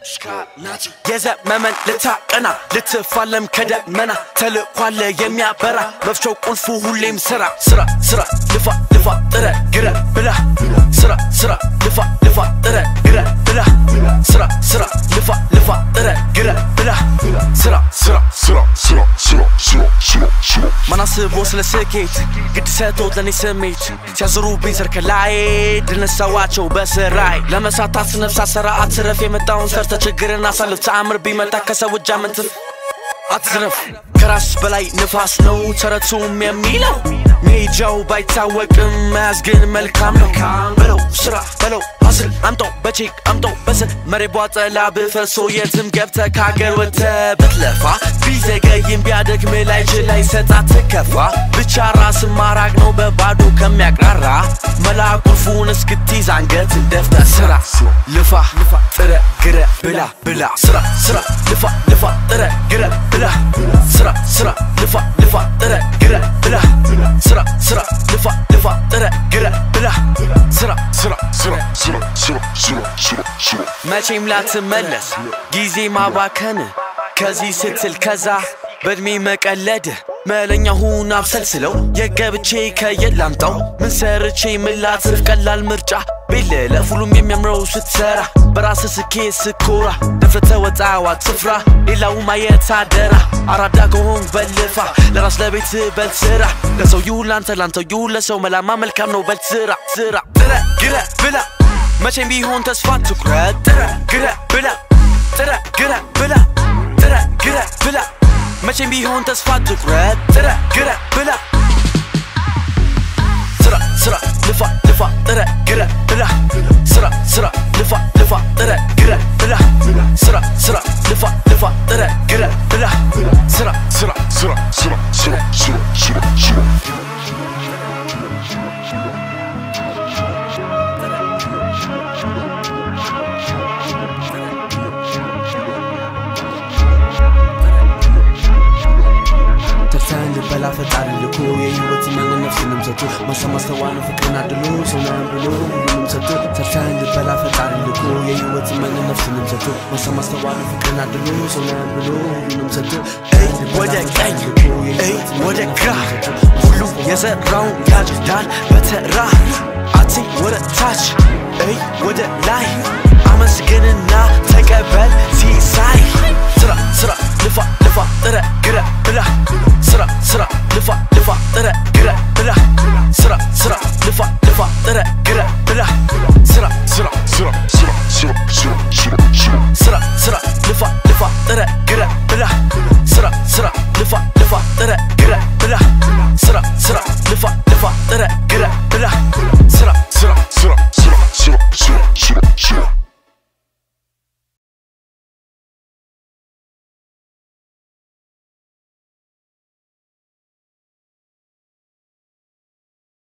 የዘመመን ልታቀና ልትፋለም ከደመና ተልኳለ የሚያበራ መፍቻው ቁልፉ ሁሌም ስራ ስራ ስራ ልፋ ልፋ ጥረ ግረ ብላ ስራ ስራ ልፋ ልፋ ጥረ ግረ ብላ ስራ ስራ ልፋ ልፋ ጥረ ግረ ብላ ስራ ስራ ስራ ስራ ስራ ስራ ስራ ስራ ማናስቦ ስለ ስኬት ግድ ሰጥቶት ለእኔ ስሜት ሲያዝሩብኝ ስር ከላይ ድል ነሳዋቸው በስራይ ለመሳታት ስነፍሳ ሰራ አትረፍ የመጣውን ሰርተ ችግርን አሳልፍ ተአምር ቢመጣ ከሰው እጅ አመንትፍ አትዝረፍ ከራስ በላይ ንፋስ ነው ተረቱም የሚለው ሜጃው ባይታወቅም መያዝ ግን መልካም ነው በለው ስራ በለው ሀስል አምጠው በቼክ አምጠው በስል መሬት ቧጠላ ብፈሶ የትም ገብተ ከሀገር ወጥተ ብትለፋ ቢዘገይም ቢያደክም ላይ ላይ ሰጣ ትከፋ ብቻ ራስ ማራቅ ነው በባዶ ከሚያቅራራ መላ ቁልፉን እስክትይዝ አንገት እንደፍተ ስራ ልፋ ጥረ ግረ ብላ ብላ ስራ ስራ ልፋ ልፋ ጥረ ግረ ብላ ስራ ስራ ልፋ ልፋ ጥረ ግረ ብላ ስራ ስራ ልፋ ልፋ ጥረ ግረ ብላ ስራ ስራ ስራ ስራ ስራ ስራ ስራ ስራ መቼም ላትመለስ ጊዜ ማባከን ከዚህ ስትል ከዛ በእድሜ መቀለድ መለኛ ሁን አብሰልስለው የገብቼ ከየት ላምጣው ምን ሰርቼ ምን ላትርፍ ቀላል ምርጫ ቤለ ለሁሉም የሚያምረው ስትሰራ በራስ ስኬት ስኮራ ደፍረ ወጣዋት ስፍራ ሌላው ማየት አደራ አራዳ ከሆን በልፋ ለራስ ለቤት በል ስራ ለሰው ይሁን ላንተ ላንተው ይሁን ለሰው መላማ መልካም ነው በል ስራ ስራ ጥረ ግረ ብላ መቼም ቢሆን ተስፋ ትኩረት ጥረ ግረ ብላ ጥረ ግረ ብላ ጥረ ግረ ብላ መቼም ቢሆን ተስፋ ትኩረት ጥረ ግረ ብላ ስራ ስራ ልፋ ልፋ ጥረ ግረ ብላ ስራ ስራ ልፋ ልፋ ጥረ ግረ ብላ ስራ ስራ ልፋ ልፋ ጥረ ግረ ብላ ስራ ስራ ስራ ስራ ስራ ስራ ስራ ስራ ተርታን ልበላ ፈጣሪ ልኮ የህይወት ማንን ነፍስንም ሰጥቶ ማሰብ ማስተዋልን ፍቅርን አድሎ ሰውናን ብሎ ሁሉንም ሰጥቶ ተርታን ልበላ ፈጣሪ ልኮ የህይወት ማንን ነፍስንም ሰጥቶ ማሰብ ማስተዋልን ፍቅርን አድሎ ሰውናን ብሎ ሁሉንም ሰጥቶ እይ ወደ ቀኝ እይ ወደ ግራ ሁሉ የዘራውን ያጭዳል በተራ አቲ ወደ ታች እይ ወደ ላይ አመስግንና ተቀበል ሲሳይ ስራ ስራ ልፋ ልፋ ጥረ ግረ ብላ ስራ ስራ ልፋ ልፋ ጥረ ግረ ብላ ስራ ስራ ልፋ ልፋ ጥረ ግረ ብላ ስራ ስራ ስራ ስራ ስራ ስራ ስራ ስራ ስራ